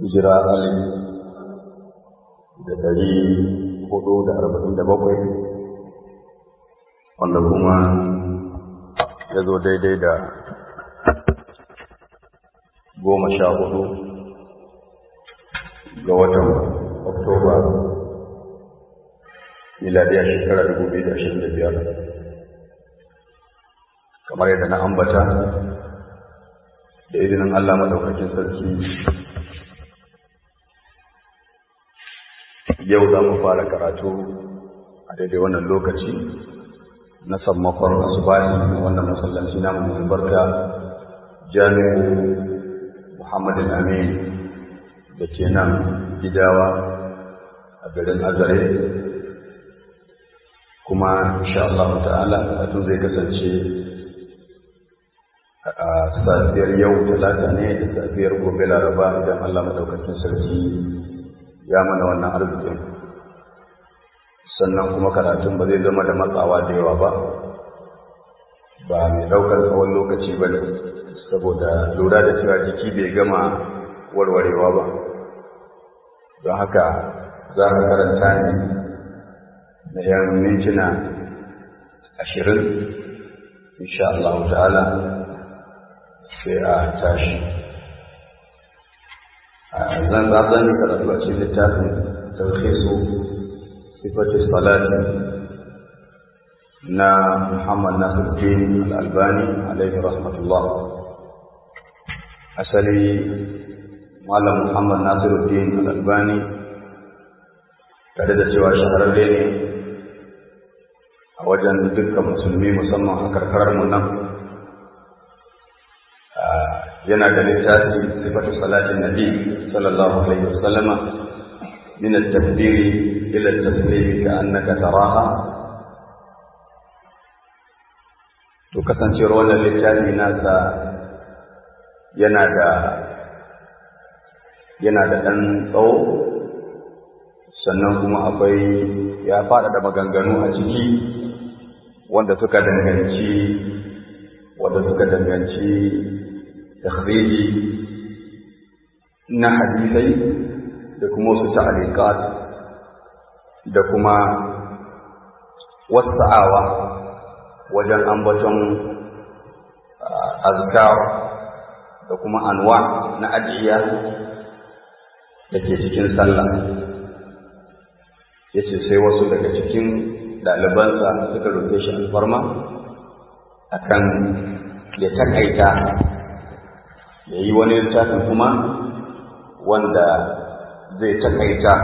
hijira alif da ɗari hudu da arba'in da bakwai wanda kuma ya zo daidai da goma sha hudu ga watan oktoba miladiyar shekara dubu biyu da ashirin da biyar kamar yadda na ambata da izinin Allah maɗaukakin sarki yau za mu fara karatu a daidai wannan lokaci na sammakon asubahi wannan masallaci na mai albarka jami'u muhammadin amin da ke nan gidawa a garin azare kuma insha Allah ta'ala karatun zai kasance a safiyar yau talata ne da safiyar gobe laraba idan Allah madaukakin sarki ya mana wannan arzikin sannan kuma karatun ba zai zama da matsawa da yawa ba ba mai daukar tsawon lokaci ba ne saboda lura da cewa jiki bai gama warwarewa ba don haka za ka karanta ne na yan mintuna ashirin insha Allah ta'ala sai a tashi zan zan yi karatu a cikin littafin tarhisu sifati salati na Muhammad Nasiruddin Al-Albani alaihi rahmatullah asali Malam Muhammad Nasiruddin Al-Albani tare da cewa shahararre ne a wajen dukkan musulmi musamman a karkarar mu nan yana da littafi sifatu salatin nabi sallallahu alaihi wasallam min at-takbir ila at-taslim ka annaka taraha to kasancewar wannan littafi nasa yana da yana da ɗan tsawo sannan kuma akwai ya faɗaɗa maganganu a ciki wanda suka danganci wanda suka danganci takhriji na hadisai da kuma wasu ta'aliqat da kuma wasa'awa wajen ambaton azkar da kuma anwa na ajiya da ke cikin sallah ya ce sai wasu daga cikin ɗalibansa suka roƙe shi alfarma akan ya takaita ya yi wani littafin kuma wanda zai takaita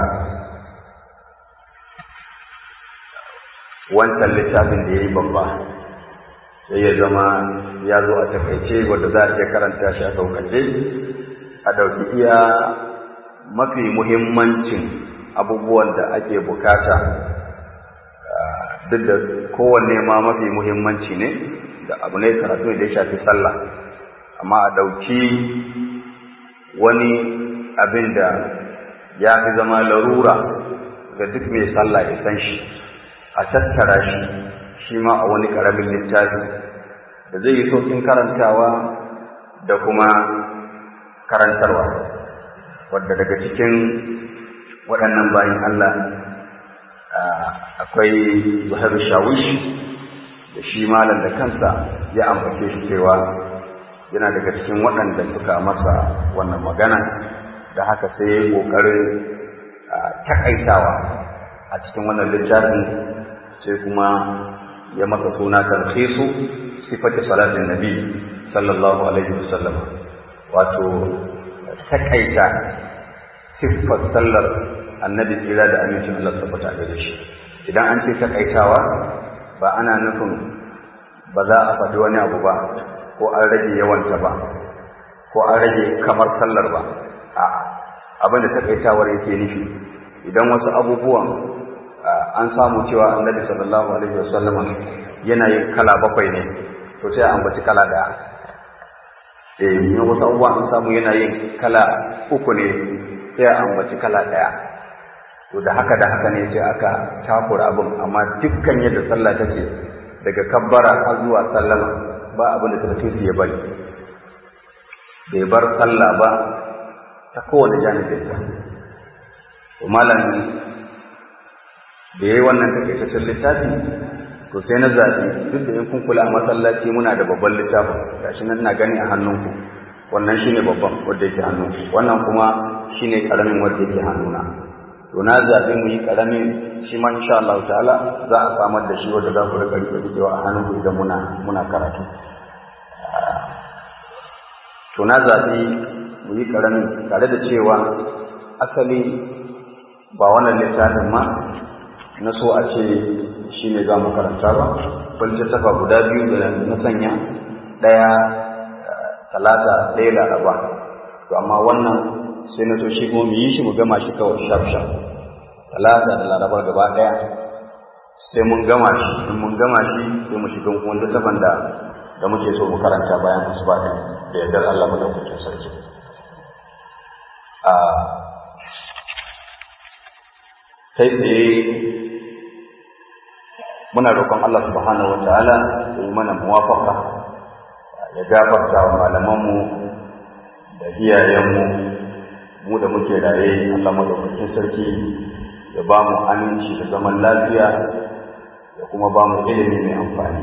wancan littafin da ya yi babba sai ya zama ya zo a takaice wanda za a iya karanta shi a saukace a ɗauki iya mafi muhimmancin abubuwan da ake bukata duk da kowanne ma mafi muhimmanci ne da abu ne karatu da ya shafi sallah amma a ɗauki wani abin da ya fi zama larura ga duk mai sallah ya san shi a tattara shi shi ma a wani ƙaramin littafi da zai yi sauƙin karantawa da kuma karantarwa wadda daga cikin waɗannan bayan Allah akwai zuhar shawish da shi malam da kansa ya ambace shi cewa yana daga cikin waɗanda suka masa wannan magana da haka sai ya ƙoƙarin takaitawa a cikin wannan littafin sai kuma ya masa suna tarhisu sifati salatin nabi sallallahu alaihi wasallam wato takaita siffar sallar annabi tsira da amincin Allah tabbata gare shi idan an ce takaitawa ba ana nufin ba za a faɗi wani abu ba ko an rage yawanta ba ko an rage kamar sallar ba a abin da takaitawar yake nufi idan wasu abubuwan an samu cewa annabi sallallahu alaihi wasallam yana yin kala bakwai ne to sai a ambaci kala daya eh in wasu abubuwan an samu yana yin kala uku ne sai a ambaci kala daya to da haka da haka ne sai aka takura abin amma dukkan yadda sallah take daga kabbara har zuwa sallama ba abin da tarkisi ya bari bai bar sallah ba ta kowane janibinta to malam da ya yi wannan takaitaccen littafi to sai na zaɓi duk da in kun kula a masallaci muna da babban littafin gashi nan na gani a hannunku wannan shine babban wanda yake hannu wannan kuma shine karamin wanda yake hannuna to na zaɓi mu yi karamin shi ma insha Allah ta'ala za a samar da shi wanda za ku rika rike rikewa a hannunku idan muna muna karatu to na zaɓi mu yi karamin tare da cewa asali ba wannan littafin ma na so a ce shi ne za mu karanta ba falsafa guda biyu da na sanya ɗaya talata ɗaya laraba to amma wannan sai na so shi kuma mu yi shi mu gama shi kawai shaf shaf talata da laraba gaba ɗaya sai mun gama shi in mun gama shi sai mu shiga kuma littafin da da muke so mu karanta bayan asuba da yardar Allah madaukakin sarki a kai tsaye muna roƙon Allah subhanahu wataala ya yi mana muwafaka ya gafarta wa malamanmu da iyayenmu mu da muke raye Allah madaukakin sarki ya ba mu aminci da zaman lafiya ya kuma ba mu ilimi mai amfani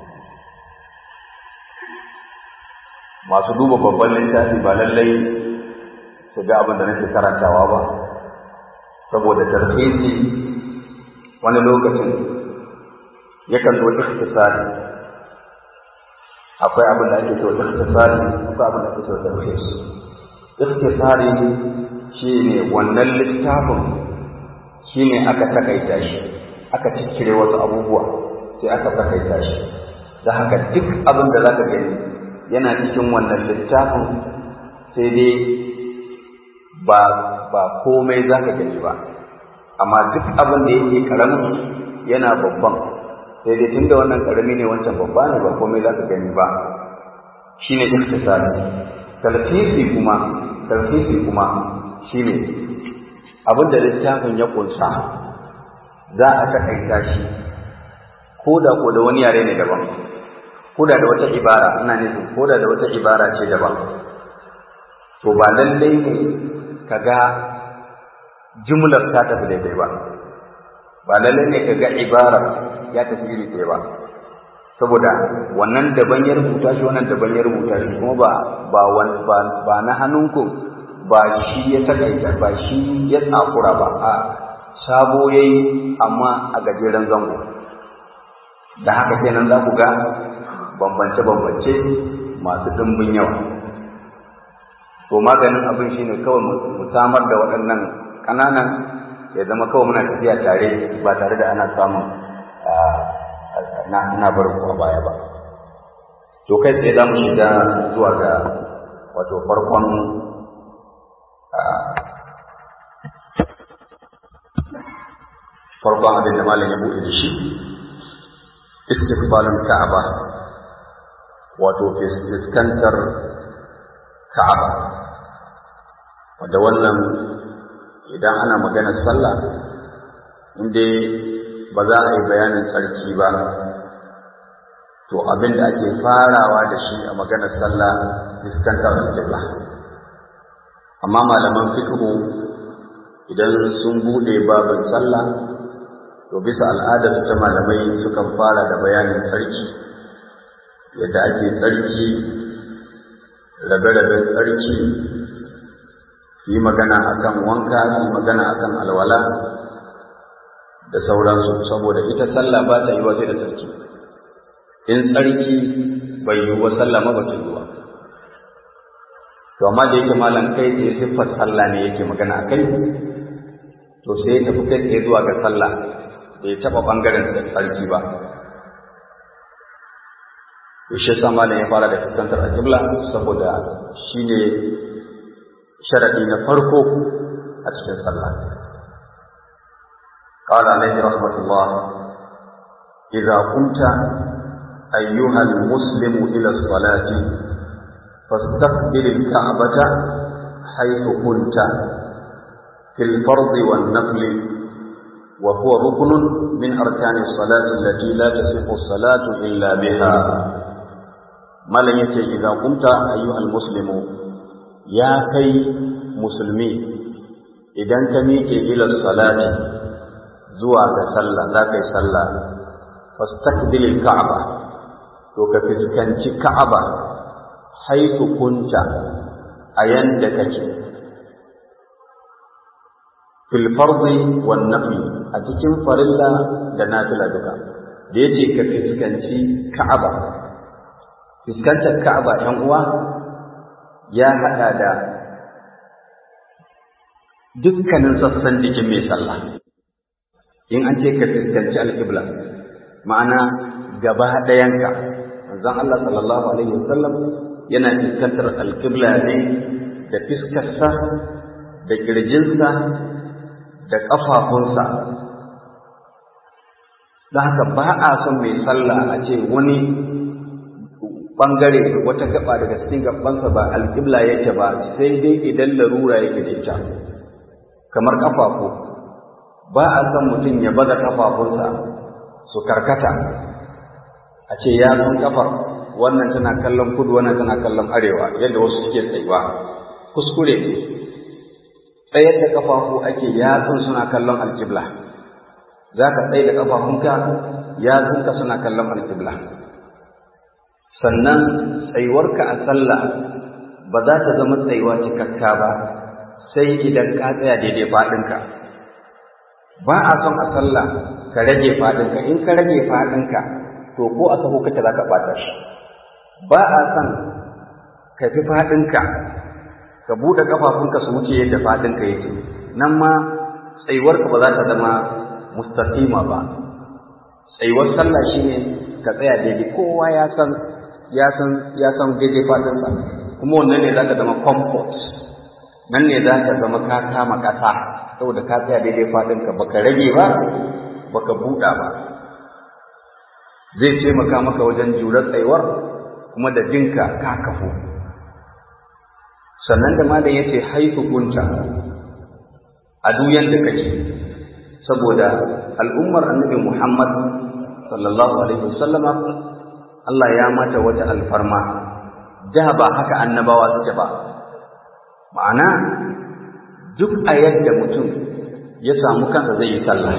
masu duba babban littafi ba lallai su ga abin da nake karantawa ba saboda tarhisi wani lokacin yakan zo ikhtisari akwai abin da ake cewa ikhtisari akwai abin da ake cewa tarhis ikhtisari shine wannan littafin shine aka takaita shi aka cikkire wasu abubuwa sai aka takaita shi da haka duk abin da zaka gani yana cikin wannan littafin sai dai ba ba komai zaka gani ba amma duk abin da yake karamin yana babban sai dai tunda wannan karami ne wancan babba ne ba komai za ka gani ba shine ikhtisari talfisi kuma talfisi kuma shine abin da littafin ya kunsa za a takaita shi ko da ko da wani yare ne daban ko da da wata ibara ina nufin ko da da wata ibara ce daban to ba lallai ne ka ga jumlar ta tafi daidai ba ba lallai ne ka ga ibarar ya tafi iri ɗaya ba saboda wannan daban ya rubuta shi wannan daban ya rubuta shi kuma ba ba ba, ba na hannunku ba shi ya takaita ba shi ya tsakura ba a sabo yayi amma a gajeren zango da haka kenan za ku ga bambance-bambance masu ɗimbin yawa to maganin abin shine kawai mu samar da waɗannan ƙananan ya zama kawai muna tafiya tare ba tare da ana samun na bar ku a baya ba to kai tsaye za mu shiga zuwa ga wato farkon farkon abin da malam ya buɗe da shi istiqbalul ka'aba wato fuskantar ka'aba wanda wannan idan ana maganar sallah inda ba za a yi bayanin tsarki ba to abin da ake farawa da shi a maganar sallah fuskantar alƙibla amma malaman fiqhu idan sun bude babin sallah to bisa al'adar ta malamai sukan fara da bayanin tsarki yadda ake tsarki rabe-raben tsarki yi magana akan wanka yi magana akan alwala da sauransu saboda ita sallah ba ta yi waje da tsarki in tsarki bai yi wa sallah ma ba ta yi wa to amma da yake malam kai ce siffar sallah ne yake magana akai to sai ya tafi kai tsaye zuwa ga sallah bai taɓa ɓangaren tsarki ba to shi yasa malam ya fara da fuskantar alƙibla saboda shi ne sharaɗi na farko a cikin sallah قال عليه رحمة الله إذا قمت أيها المسلم إلى الصلاة فاستقبل الكعبة حيث كنت في الفرض والنفل وهو ركن من أركان الصلاة التي لا تصح الصلاة إلا بها ما لن إذا قمت أيها المسلم ya kai musulmi idan ka miƙe ila salati zuwa ga sallah za ka yi sallah fastaqbilil ka'aba to ka fuskanci ka'aba haitu kunta a yanda kake fil fardi wan nafi a cikin farilla da nafila duka da yace ka fuskanci ka'aba fuskantar ka'aba ɗan uwa ya haɗa da dukkanin sassan jikin mai sallah in an ce ka fuskanci alƙibla ma'ana gaba ɗayanka manzon Allah sallallahu alaihi wasallam yana fuskantar alƙibla ne da fiskarsa da ƙirjinsa da ƙafafunsa don haka ba a son mai sallah a ce wani ɓangare wata gaba daga cikin gabansa ba alƙibla yake ba sai dai idan larura yake da ita kamar ƙafafu ba a son mutum ya baza ƙafafunsa su karkata a ce ya san ƙafar wannan tana kallon kudu wannan tana kallon arewa yadda wasu suke tsayuwa kuskure ne tsayar da ƙafafu ake yatsun suna kallon alƙibla za ka tsaye da ƙafafunka yatsunka suna kallon alƙibla sannan tsayuwarka a sallah ba za ta zama tsayuwa cikakka ba sai idan ka tsaya daidai faɗinka ba a son a sallah ka rage faɗinka in ka rage faɗinka to ko a sahu kake za ka ɓata shi ba a son ka fi faɗinka ka buɗe ƙafafunka su wuce yadda faɗinka yake nan ma tsayuwarka ba za ta zama mustaqima ba tsayuwar sallah shine ka tsaya daidai kowa ya san ya san ya san daidai faɗinsa kuma wannan ne za ka zama comfort nan ne za ka zama ka kama ƙasa saboda ka tsaya daidai faɗinka baka rage ba baka buɗa ba zai taimaka maka wajen jurar tsayuwar kuma da jinka ka kafu sannan da malam yace haifu kunta a duyan da kake saboda al'ummar annabi Muhammad sallallahu alaihi wasallama Allah ya mata wata alfarma da ba haka annabawa suke ba ma'ana duk a yadda mutum ya samu kansa zai yi sallah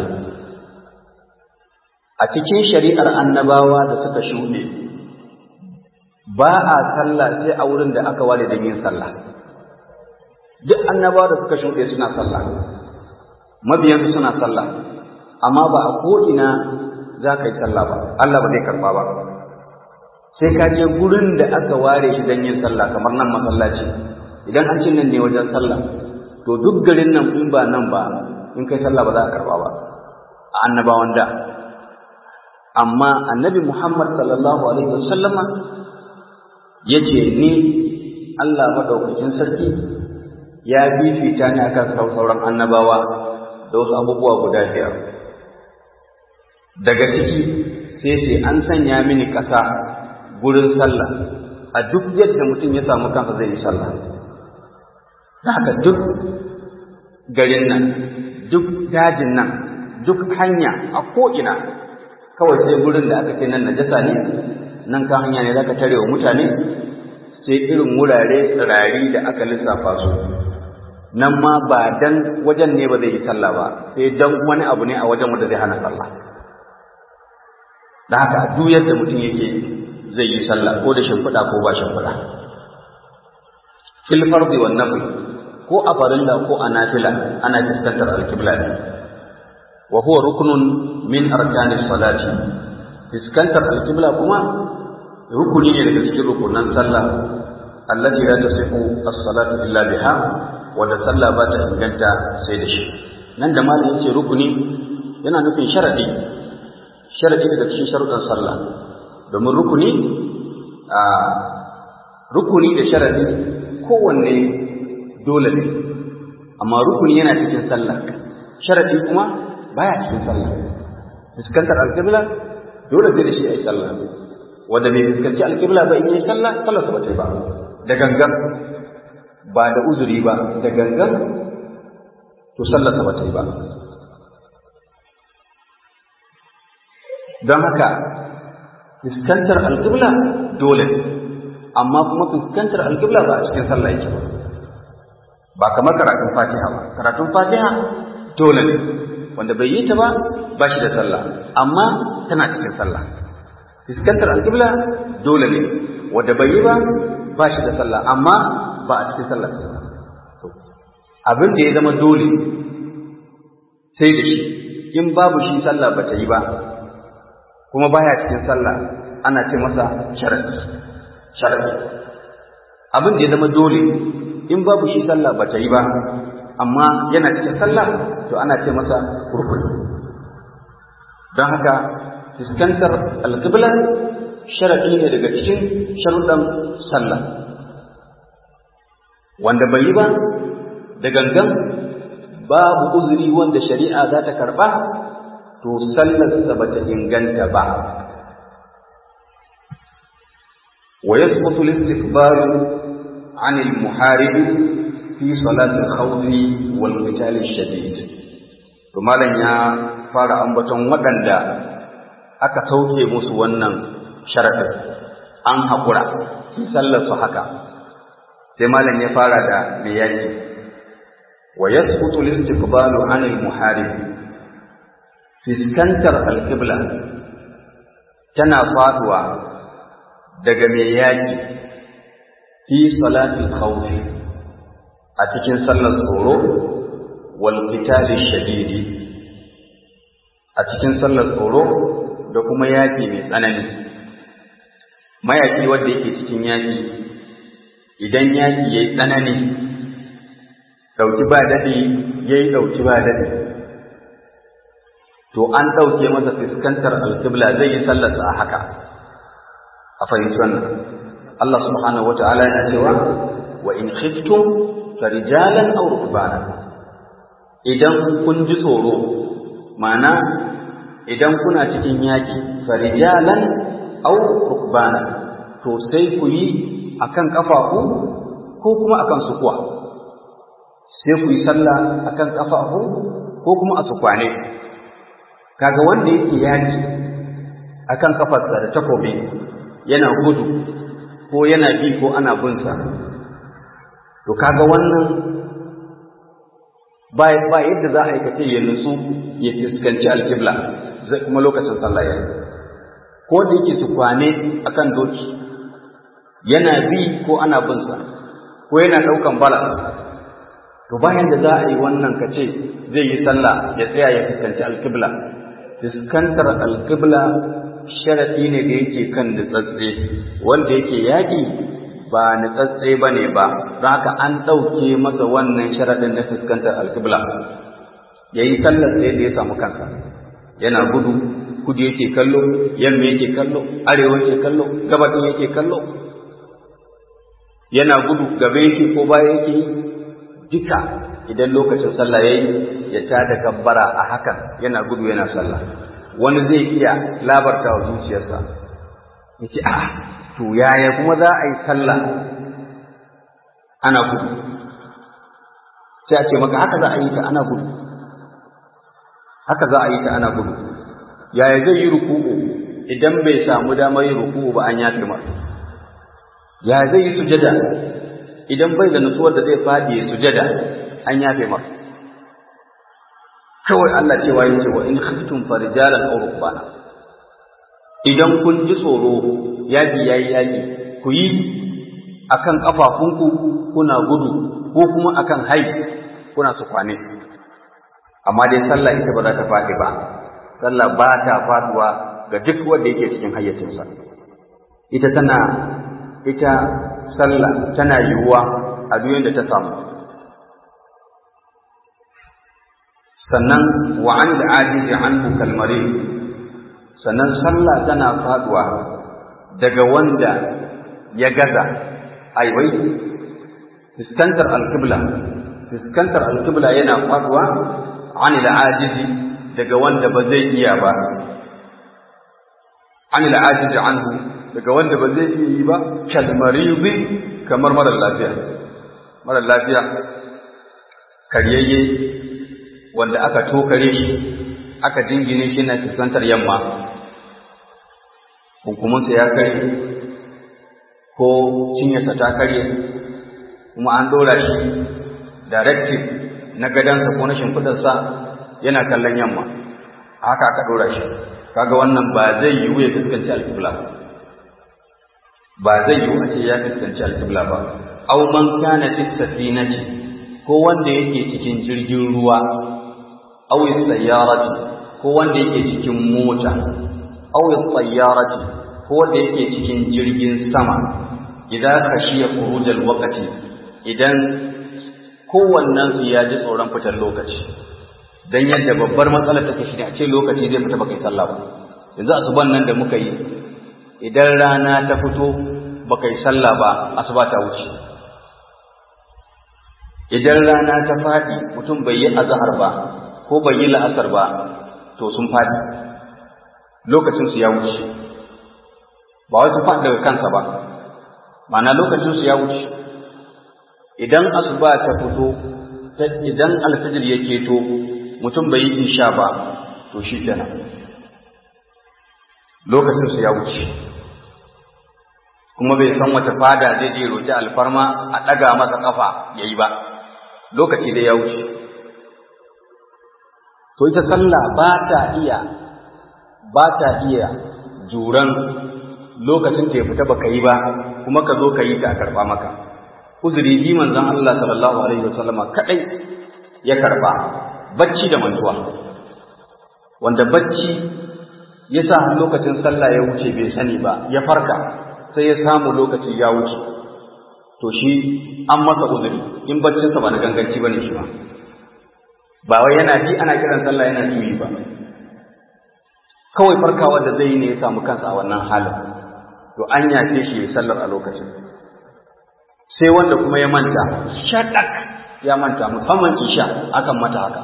a cikin shari'ar annabawa da suka shuɗe ba a sallah sai a wurin da aka ware don yin sallah duk annabawa da suka shuɗe suna sallah mabiyansu suna sallah amma ba a ko'ina za ka yi sallah ba Allah ba zai karɓa ba sai ka je gurin da aka ware shi don yin sallah kamar nan masallaci idan an ce nan ne wajen sallah to duk garin nan in ba nan ba in kai sallah ba za a karɓa ba a annabawan da amma annabi Muhammad sallallahu alaihi wasallama ya ce ni Allah maɗaukakin sarki ya fifita ni akan sauran annabawa da wasu abubuwa guda biyar daga ciki sai sai an sanya mini ƙasa gurin sallah a duk yadda mutum ya samu kansa zai yi sallah haka duk garin nan duk dajin nan duk hanya a ko'ina kawai sai gurin da aka ce nan najasa ne nan kan hanya ne zaka tare wa mutane sai irin wurare tsirari da aka lissafa su nan ma ba dan wajen ne ba zai yi sallah ba sai dan wani abu ne a wajen wanda zai hana sallah da haka duk yadda mutum yake zai yi sallah ko da shimfiɗa ko ba shimfiɗa fil fardi wan nafl ko a farilla ko a nafila ana fuskantar alkibla ne wa huwa ruknun min arkanis salati fuskantar alkibla kuma rukuni ne daga cikin rukunan sallah allati la tasihu as-salatu illa biha wanda sallah ba ta inganta sai da shi nan da malam yace rukuni yana nufin sharadi sharadi daga cikin sharuɗan sallah domin rukuni a rukuni da sharadi kowanne dole ne amma rukuni yana cikin sallah sharadi kuma baya cikin sallah fuskantar alƙibla dole sai da shi ayi sallah wanda bai fuskanci alƙibla ba in yi sallah sallah ba ta ba da gangan ba da uzuri ba da gangan to sallah ba ta ba don haka fuskantar alƙibla dole amma kuma fuskantar alƙibla ba a cikin sallah yake ba ba kamar karatun fatiha ba karatun fatiha dole ne wanda bai yi ta ba ba shi da sallah amma tana cikin sallah fuskantar alƙibla dole ne wanda bai yi ba ba shi da sallah amma ba a cikin sallah abin da ya zama dole sai da shi in babu shi sallah ba ta yi ba kuma baya cikin sallah ana ce masa sharadi sharadi abin da ya zama dole in babu shi sallah ba ta yi ba amma yana cikin sallah to ana ce masa rukuni don haka fuskantar alƙibla sharadi ne daga cikin sharuɗan sallah wanda bai yi ba da gangan babu uzuri wanda shari'a za ta karɓa to sallarsa ba ta inganta ba wa yasbutu al-istiqbal عن المحارب في صلاة الخوف والقتال الشديد to malam ya fara ambaton waɗanda aka sauke musu wannan sharadin an haƙura sallar su haka sai malam ya fara da me yaki wa yasqutu al-istiqbalu 'an al-muharib fiskantar al-qibla tana faduwa daga me yaki fi salatil khawfi a cikin sallar tsoro wal qitali shadidi a cikin sallar tsoro da kuma yaki mai tsanani mayaki wanda yake cikin yaki idan yaki yayi tsanani dauki ba dadi yayi dauki ba dadi to an dauke masa fuskantar alqibla zai yi sallarsa a haka a fahimci wannan Allah subhanahu wata'ala yana cewa wa in khiftum farijalan aw rukbana idan kun ji tsoro ma'ana idan kuna cikin yaki farijalan aw rukbana to sai ku yi akan kafafu ko kuma akan sukuwa sai ku yi sallah akan kafafu ko kuma a sukwane kaga wanda yake yaki akan kafarsa da takobi yana gudu ko yana bi ko ana binsa to kaga wannan ba ba yadda za a aikace ya nutsu ya fuskanci alkibla zai kuma lokacin sallah ya ko da yake su kwane akan doki yana bi ko ana binsa ko yana daukan bala to bayan da za a yi wannan kace zai yi sallah ya tsaya ya fuskanci alkibla fuskantar alkibla sharaɗi ne da yake kan nutsatse wanda yake yaƙi ba nutsatse ba ne ba don haka an ɗauke masa wannan sharaɗin na fuskantar alkibla ya yi sallar da ya samu kansa yana gudu kudu yake kallo yamma yake kallo arewa yake kallo gabatin yake kallo yana gudu gaba yake ko baya yake yi duka idan lokacin sallah ya yi ya tada gabbara a hakan yana gudu yana sallah wani zai iya labarta wa zuciyarsa ya ce a to yaya kuma za a yi sallah ana gudu sai a ce maka haka za a yi ta ana gudu haka za a yi ta ana gudu yaya zai yi ruku'u idan bai samu damar yin ruku'u ba an yafe masa yaya zai yi sujada idan bai da nutsuwar da zai faɗi sujada an yafe masa kawai Allah cewa ya ce wa in khiftum farijalan aw rukbana idan kun ji tsoro yaki yayi yaki ku yi akan kafafunku kuna gudu ko kuma akan hai kuna su kwane amma dai sallah ita ba za ta faɗi ba sallah ba ta faduwa ga duk wanda yake cikin hayyacinsa ita tana ita sallah tana yiwuwa a duk da ta samu sannan wa an da ajizi anhu kalmare sannan sallah tana faduwa daga wanda ya gaza aiwai fuskantar alkibla fuskantar alkibla yana faduwa an da ajizi daga wanda ba zai iya ba an da ajizi anhu daga wanda ba zai iya yi ba kalmarizi kamar marar lafiya marar lafiya karyayye wanda aka tokare shi aka jingine shi na fuskantar yamma hukumunsa ya kare ko cinyarsa ta kare kuma an ɗora shi directive na gadansa ko na shimfidarsa yana kallon yamma haka aka dora shi kaga wannan ba zai yiwu ya fuskanci alƙibla ba ba zai yiwu a ce ya fuskanci alƙibla ba aw man kana fi safinati ko wanda yake cikin jirgin ruwa aw sayyarati ko wanda yake cikin mota aw sayyarati ko wanda yake cikin jirgin sama idan khashiya khurujal waqti idan kowannen su ya ji tsoron fitar lokaci dan yadda babbar matsalar take shi ne a ce lokaci zai fita baka yi sallah ba yanzu asuban nan da muka yi idan rana ta fito baka yi sallah ba asuba ta wuce idan rana ta faɗi mutum bai yi azhar ba ko bai yi la'asar ba to sun faɗi lokacin su ya wuce ba wai su faɗi daga kansa ba ma'ana lokacin su ya wuce idan asuba ta fito idan alfijir ya keto mutum bai yi isha ba to shi kenan lokacin su ya wuce kuma bai san wata fada zai je roƙi alfarma a ɗaga masa ƙafa ya yi ba lokaci da ya wuce to ita sallah ba ta iya ba ta iya juran lokacin da ya fita baka yi ba kuma ka zo ka yi ta a karɓa maka uzuri bi manzon Allah sallallahu alaihi wasallama kadai ya karɓa bacci da mantuwa wanda bacci ya sa lokacin sallah ya wuce bai sani ba ya farka sai ya samu lokaci ya wuce to shi an masa uzuri in baccinsa ba na ganganci bane shi ba ba wai yana ji ana kiran sallah yana juyi ba kawai farkawa da zai yi ne ya samu kansa a wannan halin to an yace shi ya sallar a lokacin sai wanda kuma ya manta shaɗak ya manta musamman isha akan mata haka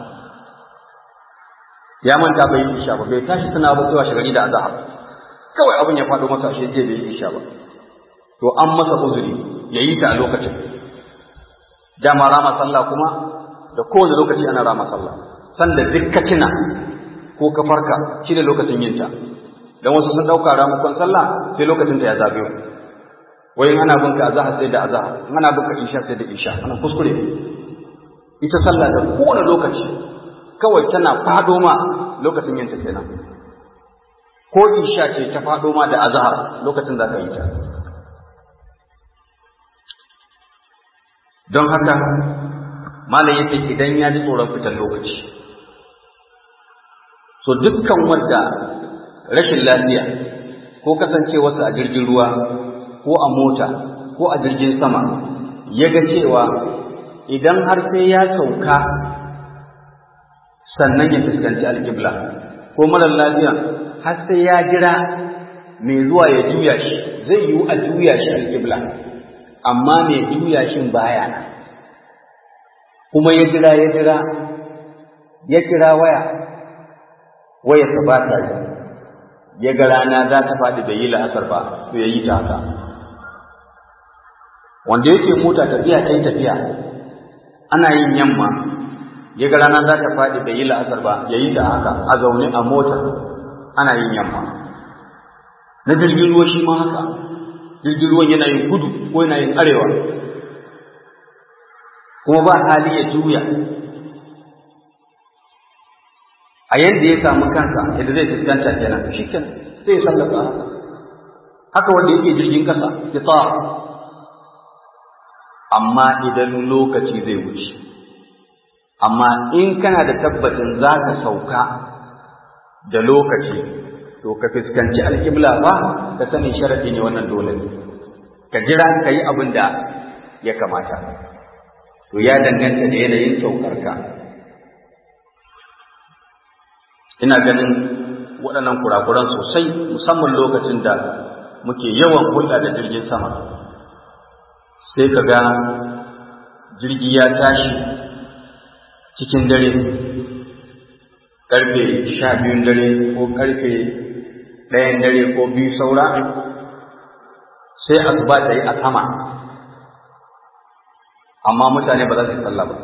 ya manta bai yi isha ba bai tashi tana ba zuwa shagari da azahar kawai abin ya faɗo masa shi je bai yi isha ba to an masa uzuri ya yi ta a lokacin dama rama sallah kuma da kowane lokaci ana rama sallah sanda duk ka tuna ko ka farka shi ne lokacin yin ta dan wasu sun ɗauka ramakon sallah sai lokacin ta ya zagayo wai ana bin ka azahar sai da azahar ana bin ka isha sai da isha ana kuskure ita sallah da kowane lokaci kawai tana fado ma lokacin yin ta kenan ko isha ce ta fado ma da azhar lokacin za ka yi ta don haka malam yake idan ya ji tsoron fitar lokaci so dukkan wanda rashin lafiya ko kasancewarsa a jirgin ruwa ko a mota ko a jirgin sama ya ga cewa idan har sai ya sauka sannan ya fuskanci alƙibla ko marar lafiya har sai ya jira mai zuwa ya juya shi zai yiwu a juya shi alƙibla amma mai juya shin baya nan kuma ya jira ya jira ya kira waya waya ta ba ta yi ya ga rana za ta faɗi bai yi la'asar ba to ya yi ta haka wanda yake mota tafiya ta yi tafiya ana yin yamma ya ga rana za ta faɗi bai yi la'asar ba ya yi ta haka a zaune a mota ana yin yamma na jirgin ruwa shi ma haka jirgin ruwan yana yin kudu ko yana yin arewa kuma ba hali ya juya a yadda ya samu kansa yadda zai fuskanta kenan shi kenan sai ya sallaka haka haka wanda yake jirgin kasa ya tsara amma idan lokaci zai wuce amma in kana da tabbacin za ka sauka da lokaci to ka fuskanci alƙibla ba ka sani sharaɗi ne wannan dole ka jira ka yi abin da ya kamata to ya danganta da yanayin saukarka ina ganin waɗannan kurakuran sosai musamman lokacin da muke yawan hulɗa da jirgin sama sai ka ga jirgi ya tashi cikin dare ƙarfe sha biyun dare ko ƙarfe ɗayan dare ko biyu saura sai asuba ta yi a sama amma mutane ba za su yi sallah ba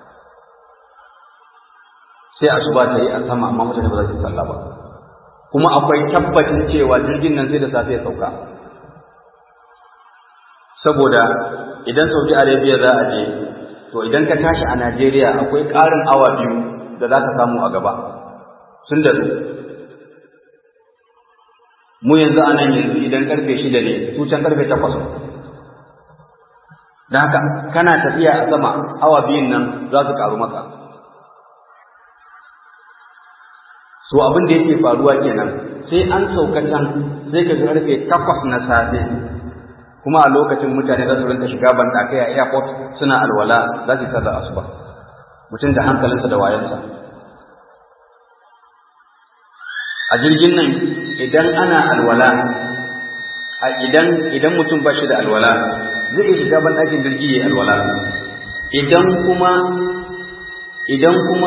sai asuba ta yi a sama amma mutane ba za su yi sallah ba kuma akwai tabbacin cewa jirgin nan sai da safe ya sauka saboda idan saudi arabia za a je to idan ka tashi a Najeriya akwai ƙarin awa biyu da za ka samu a gaba sun da su mu yanzu a nan yanzu idan karfe shida ne su can karfe takwas da haka kana tafiya a sama awa biyun nan za su karu maka so abin da yake faruwa kenan sai an sauka can sai ka karfe takwas na safe kuma a lokacin mutane za su rinka shiga banɗakai a airport suna alwala za su yi sallar asuba mutum da hankalinsa da wayansa a jirgin nan idan ana alwala a idan idan mutum ba shi da alwala zai iya shiga ban ɗakin jirgi ya alwala idan kuma idan kuma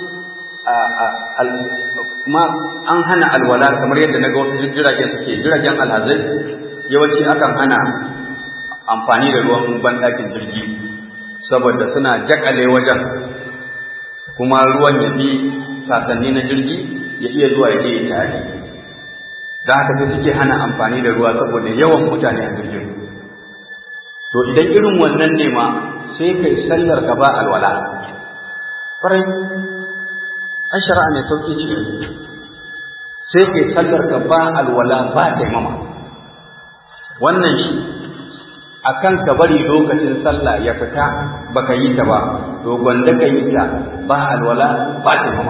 kuma an hana alwala kamar yadda na ga wasu jiragen suke jiragen alhazai yawanci akan hana amfani da ruwan banɗakin jirgi saboda suna jakale wajen kuma ruwan ya bi sasanni na jirgi ya iya zuwa ya je ya tare da haka sai suke hana amfani da ruwa saboda yawan mutane a jirgin to idan irin wannan ne ma sai kai sallar ka ba alwala farai an shari'a mai sauƙi ce sai kai sallar ka ba alwala ba taimama wannan shi akan ka bari lokacin sallah ya fita baka yi ta ba to gwanda ka yi ta ba alwala ba taimama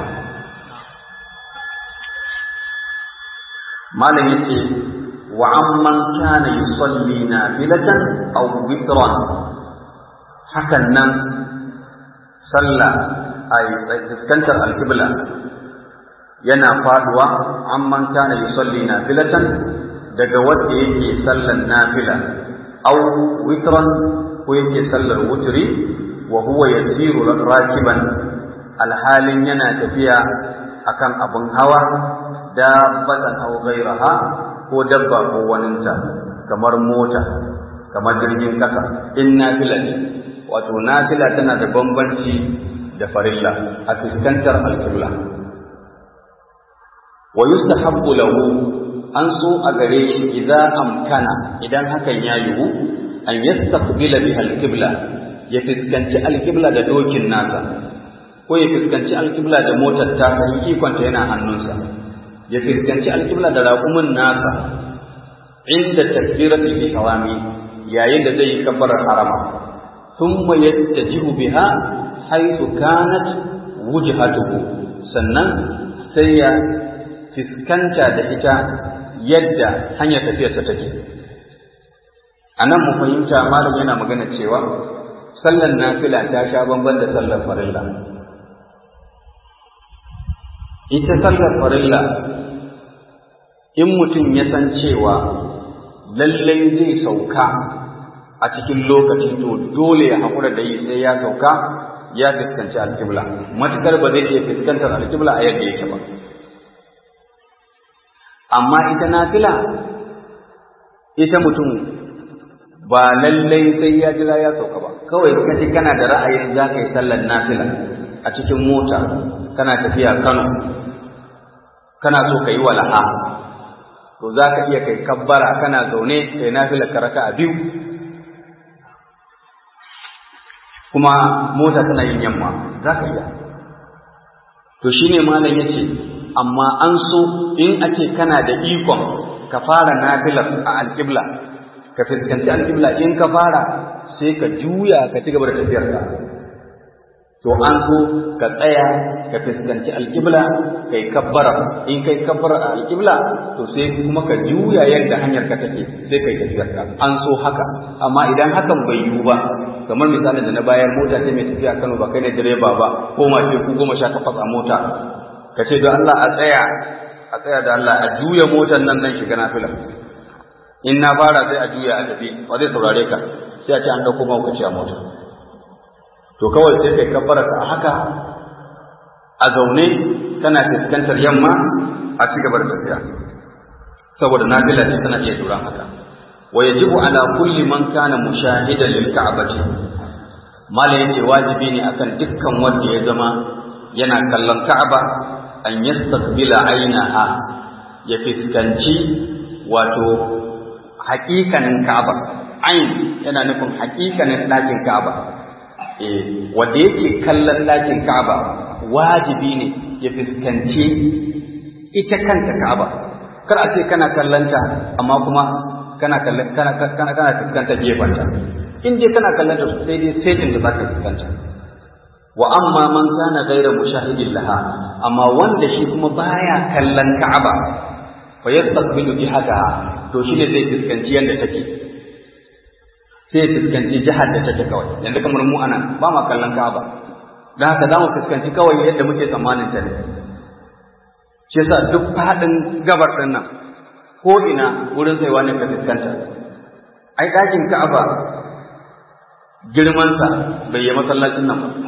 malam yace wa amman kana yusalli nafilatan aw witran hakan nan sallah ay fuskantar alqibla yana faduwa amman kana yusalli nafilatan daga wanda yake sallan nafila aw witran ko yake sallar wutri wa huwa yasiru rakiban alhalin yana tafiya akan abun hawa dabbatan aw ghayraha ko dabba ko waninta kamar mota kamar jirgin kasa in nafila ne wato nafila tana da bambanci da farilla a fuskantar alqibla wa yustahabbu lahu an so a gare shi idan amkana idan hakan ya yiwu an yastaqbila biha alqibla ya fuskanci alqibla da dokin nasa ko ya fuskanci alqibla da motar ta ikonta yana hannunsa ya fuskanci alƙibla da raƙumin nasa inda takbiratul ihrami yayin da zai yi kabbarar harama thumma yattajihu biha haythu kanat wujhatuhu sannan sai ya fiskanta da ita yadda hanyar tafiyarsa take a nan mu fahimta malam yana magana cewa sallar nafila ta sha bamban da sallar farilla ita sallar farilla in mutum ya san cewa lallai zai sauka a cikin lokaci to dole ya haƙura da yi sai ya sauka ya fuskanci alƙibla matuƙar ba zai iya fuskantar alƙibla a yadda yake ba amma ita nafila ita mutum ba lallai sai ya jira ya sauka ba kawai kaji kana da ra'ayin za ka yi sallar nafila a cikin mota kana tafiya Kano kana so ka yi wala'a to za ka iya kai kabbara kana zaune kai nafila ka raka a biyu kuma mota tana yin yamma za ka iya to shine malam ya ce amma an so in ake kana da ikon ka fara nafilar a alƙibla ka fuskanci alƙibla in ka fara sai ka juya ka ci gaba da tafiyarka to an so ka tsaya ka fuskanci alƙibla kai kabbara in kai kabbara a alƙibla to sai kuma ka juya yadda hanyar ka take sai kai tafiyar ka an so haka amma idan hakan bai yiwu ba kamar misalin da na bayar mota ce mai tafiya Kano ba kai ne direba ba ko mace ku goma sha takwas a mota ka ce don Allah a tsaya a tsaya da Allah a juya motar nan nan shiga nafila in na fara sai a juya a tafi ba zai saurare ka sai a ce an dauko mahaukaci a mota to kawai sai kai kabbara ka haka a zaune kana fuskantar yamma a ci gaba da tafiya saboda nafila ce tana iya duran haka wa yajibu ala kulli man kana mushahidan lil ka'bati mala yace wajibi ne akan dukkan wanda ya zama yana kallon ka'aba an yastaqbila ainaha ya fiskanci wato haƙiƙanin ka'aba ain yana nufin haƙiƙanin ɗakin ka'aba eh wanda yake kallon ɗakin Ka'aba wajibi ne ya fuskanci ita kanta Ka'aba kar a ce kana kallanta amma kuma kana kallon kana kana kana fuskanta gefanta in dai kana kallanta sai dai setin da zaka fuskanta wa amma man kana ghayra mushahidin laha amma wanda shi kuma baya kallon Ka'aba fa yastaqbilu jihataha to shine zai fuskanci yanda take sai ya fuskanci jihar da take kawai yanzu kamar mu anan ba ma kallon Ka'aba dan haka za mu fuskanci kawai yadda muke tsammanin ta ne shi yasa duk faɗin gabar ɗin nan ko ina wurin tsayuwa ne ka fuskanta ai ɗakin Ka'aba girmansa bai yi masallacin nan ba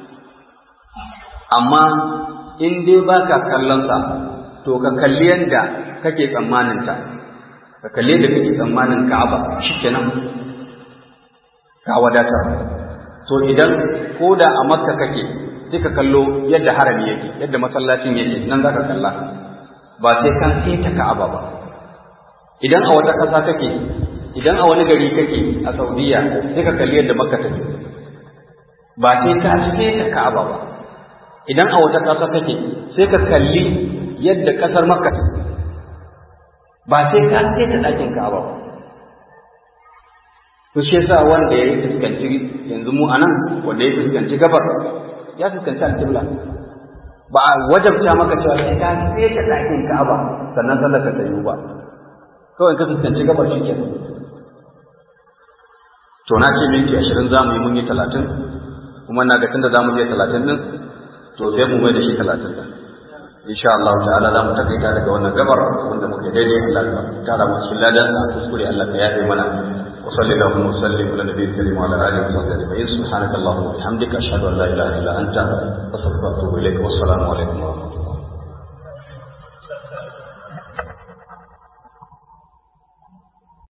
amma in dai ba ka kallonsa to ka kalli yadda kake tsammanin ta ka kalli yadda kake tsammanin Ka'aba shikenan ka wadatar to idan ko da a Makka kake sai ka kallo yadda harami yake yadda masallacin yake nan za ka kalla ba sai kan ta Ka'aba ba idan a wata ƙasa kake idan a wani gari kake a Saudiya sai ka kalli yadda Makka take ba sai ka ta Ka'aba ba idan a wata ƙasa kake sai ka kalli yadda ƙasar Makka ba sai ka ta ɗakin Ka'aba ba to shi yasa wanda ya fuskanci yanzu mu anan wanda ya fuskanci gabar ya fuskanci alƙibla ba a wajabta maka cewa sai ka sai ka ɗakin Ka'aba sannan sallar ka tayi ba kawai ka fuskanci gabar shi kenan to na ce minti ashirin za mu yi mun yi talatin kuma na ga tunda za mu je talatin din to sai mu mai da shi talatin din insha Allah ta'ala za mu takaita daga wannan gabar wanda muke daidai Allah ka tara mu cikin ladan a kuskure Allah ka yafe mana wa sallallahu wa sallim ala nabiyil karim wa ala alihi wa sahbihi ajma'in subhanaka allahumma wa bihamdika ashhadu an la ilaha illa anta astaghfiruka wa atubu ilaik wa assalamu alaikum wa rahmatullahi